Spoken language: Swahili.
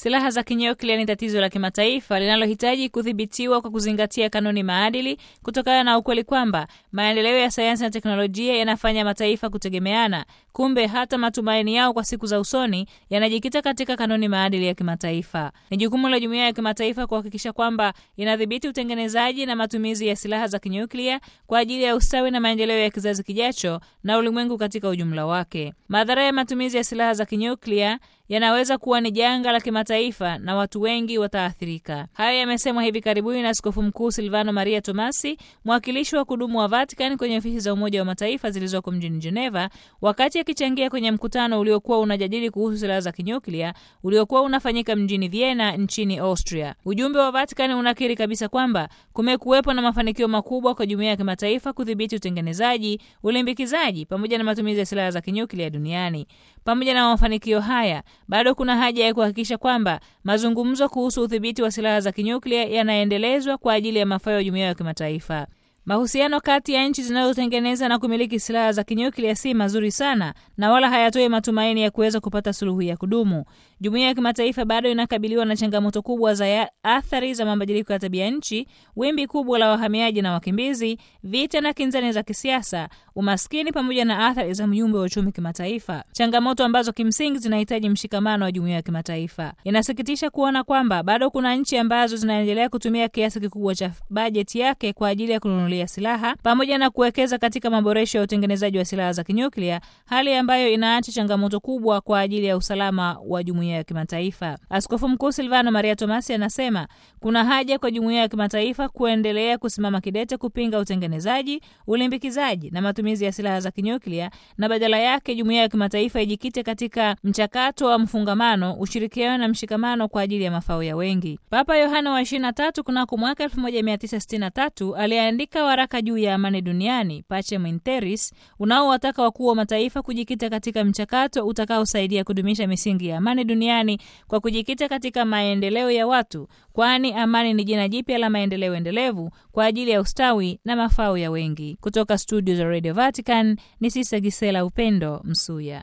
Silaha za kinyuklia ni tatizo la kimataifa linalohitaji kudhibitiwa kwa kuzingatia kanuni maadili, kutokana na ukweli kwamba maendeleo ya sayansi na teknolojia yanafanya mataifa kutegemeana. Kumbe hata matumaini yao kwa siku za usoni yanajikita katika kanuni maadili ya kimataifa. Ni jukumu la jumuiya ya kimataifa kuhakikisha kwamba inadhibiti utengenezaji na matumizi ya silaha za kinyuklia kwa ajili ya ustawi na maendeleo ya kizazi kijacho na ulimwengu katika ujumla wake. Madhara ya matumizi ya silaha za kinyuklia yanaweza kuwa ni janga la kimataifa na watu wengi wataathirika. Hayo yamesemwa hivi karibuni na Askofu Mkuu Silvano Maria Tomasi, mwakilishi wa kudumu wa Vatican kwenye ofisi za Umoja wa Mataifa zilizoko mjini Geneva, wakati akichangia kwenye mkutano uliokuwa unajadili kuhusu silaha za kinyuklia uliokuwa unafanyika mjini Vienna nchini Austria. Ujumbe wa Vatican unakiri kabisa kwamba kumekuwepo na mafanikio makubwa kwa jumuiya ya kimataifa kudhibiti utengenezaji, ulimbikizaji pamoja na matumizi ya silaha za kinyuklia duniani. Pamoja na mafanikio haya bado kuna haja ya kuhakikisha kwamba mazungumzo kuhusu udhibiti wa silaha za kinyuklia yanaendelezwa kwa ajili ya mafao ya jumuiya ya kimataifa. Mahusiano kati ya nchi zinazotengeneza na kumiliki silaha za kinyuklia si mazuri sana na wala hayatoi matumaini ya kuweza kupata suluhu ya kudumu. Jumuiya ya kimataifa bado inakabiliwa na changamoto kubwa za athari za mabadiliko ya tabia nchi, wimbi kubwa la wahamiaji na wakimbizi, vita na kinzani za kisiasa, umaskini pamoja na athari za mjumbe wa uchumi kimataifa, changamoto ambazo kimsingi zinahitaji mshikamano wa jumuiya ya kimataifa. Inasikitisha kuona kwamba bado kuna nchi ambazo zinaendelea kutumia kiasi kikubwa cha bajeti yake kwa ajili ya kununulia silaha pamoja na kuwekeza katika maboresho ya utengenezaji wa silaha za kinyuklia, hali ambayo inaacha changamoto kubwa kwa ajili ya usalama wa jumuiya ya kimataifa. Askofu Mkuu Silvano Maria Tomasi anasema kuna haja kwa jumuiya ya kimataifa kuendelea kusimama kidete kupinga utengenezaji, ulimbikizaji na matumizi ya silaha za kinyuklia, na badala yake jumuiya ya kimataifa ijikite katika mchakato wa mfungamano, ushirikiano na mshikamano kwa ajili ya mafao ya wengi. Papa Yohana wa 23 kunako mwaka 1963 aliandika waraka juu ya amani duniani Pacem in Terris unaowataka wakuu wa mataifa kujikita katika mchakato utakaosaidia kudumisha misingi ya amani duniani kwa kujikita katika maendeleo ya watu, kwani amani ni jina jipya la maendeleo endelevu kwa ajili ya ustawi na mafao ya wengi. Kutoka studio za Radio Vatican ni Sisa Gisela Upendo Msuya.